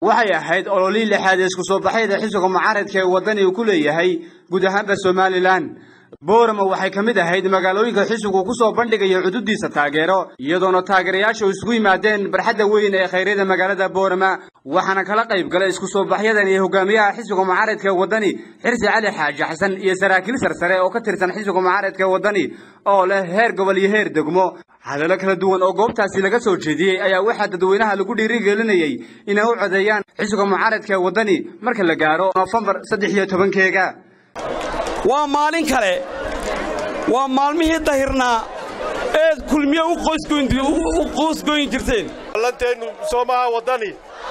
waxay ahayd ololii lixaad ee isku soo baxyada xisbiga mucaaradka ee waddani uu ku leeyahay guud ahaanba somalilan boorama waxay ka mid ahayd magaalooyinka xisbigu ku soo bandhigayo xuduudiisa taageero iyadoona taageerayaashu isugu yimaadeen barxadda weyn ee khayryada magaalada boorama waxaana kala qayb galay isku soo baxyadan iyo hogaamiyaha xisbiga mucaaradka ee waddani xirsi cali xaaji xasan iyo saraakiil sarsare oo ka tirsan xisbiga mucaaradka ee waddani oo leh heer gobol iyo heer degmo hadallo kala duwan oo goobtaasi laga soo jeediyey ayaa waxaa dadweynaha lagu dhiirigelinayey inay u codeeyaan xisbiga mucaaradka ee waddani marka la gaaro nofembar saddex iyo tobankeega waa maalin kale waa maalmihii dahirnaa eed kulmiye u qoosgoyn jirteen lanteennu soomaha waddani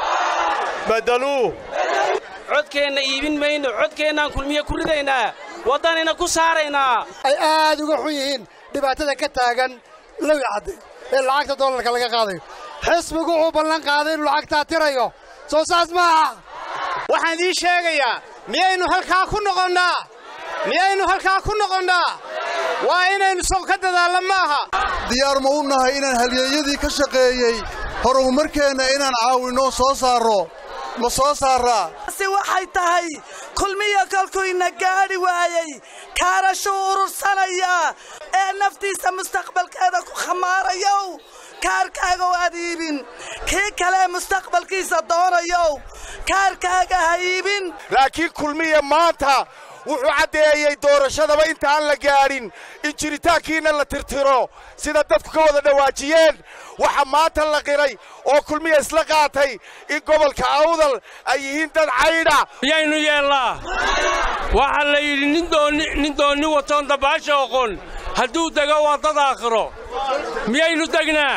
badaluu codkeenna iibin mayno codkeennaan kulmiye ku ridaynaa waddanina ku saaraynaa ay aad uga xun yihiin dhibaatada ka taagan lowi cadde ee lacagta dollarka laga qaadayo xisbigu wuxuu ballan qaaday inuu lacagtaa tirayo soo saas maaha waxaan idiin sheegayaa miyaynu halkaa ku noqonnaa miyaynu halkaa ku noqonnaa waa inaynu sow ka dadaallo maaha diyaar ma u nahay inaan halyeeyadii ka shaqeeyey horumarkeenna inaan caawinno soo saarro ma soo saarraa si waxay tahay kulmiya kolkuyna gaadhi waayey kaarashuu urursanayaa ee naftiisa mustaqbalkeeda ku khamaarayow kaarkaagow aad iibin kii kalee mustaqbalkiisa doonayow kaarkaaga ha iibin laakiin kulmiya maanta wuxuu caddeeyey doorashadaba intaan la gaadhin in jiritaankiinna la tirtiro sida dadku ka wada dhawaajiyeen waxa maanta la qiray oo kulmiya isla qaatay in gobolka awdal ay yihiin dad caydha miyaynu yeellaa waxaa la yidhi nin doonni watoon dabaasha oqon hadduu dego waa dad aakhiro miyaynu degnaa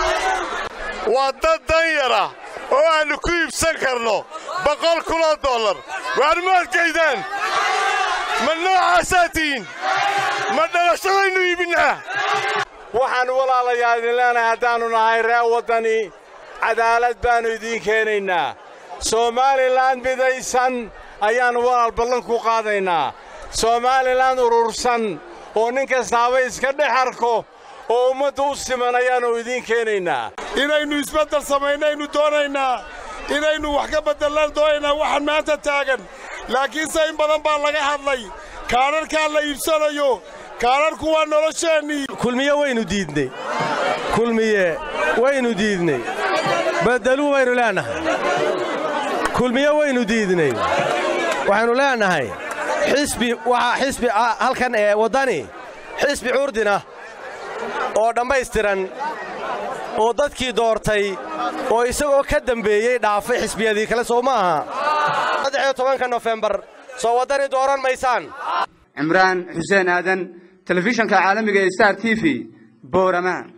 waa dad danyara oo aannu ku iibsan karno boqol kunoo dollar waar ma adkaydaan ma noocaasaa tihiin ma dhalashadaynu iibinnaa waxaan walaalayaa idin leenahay haddaannu nahay ree waddani cadaalad baannu idiin keenaynaa somaalilan midaysan ayaannu walaal ballan ku qaadaynaa somaalilan urursan oo nin kastaaba iska dhex arko oo ummadda u siman ayaannu idiin keenaynaa inaynu isbeddel samaynaynu doonaynaa inaynu wax ka beddellaan doonaynaa waxaan maanta taagan laakiinse in badan baa laga hadlay kaadharkaa la iibsanayo kaadharku waa nolosheennii kulmiye waynu diidney kulmiye waynu diidney beddeluu baynu leennahay kulmiye waynu diidney waxaynu leennahay xisbi waxaa xisbi halkan ee waddani xisbi curdina oo dhammaystiran oo dadkii doortay oo isagoo ka dembeeyey dhaafay xisbiyadii kale soo ma aha saddexiyo tobanka nofembar soo waddani dooran maysaan cimraan xuseen aadan telefishanka caalamiga ee star t v boorama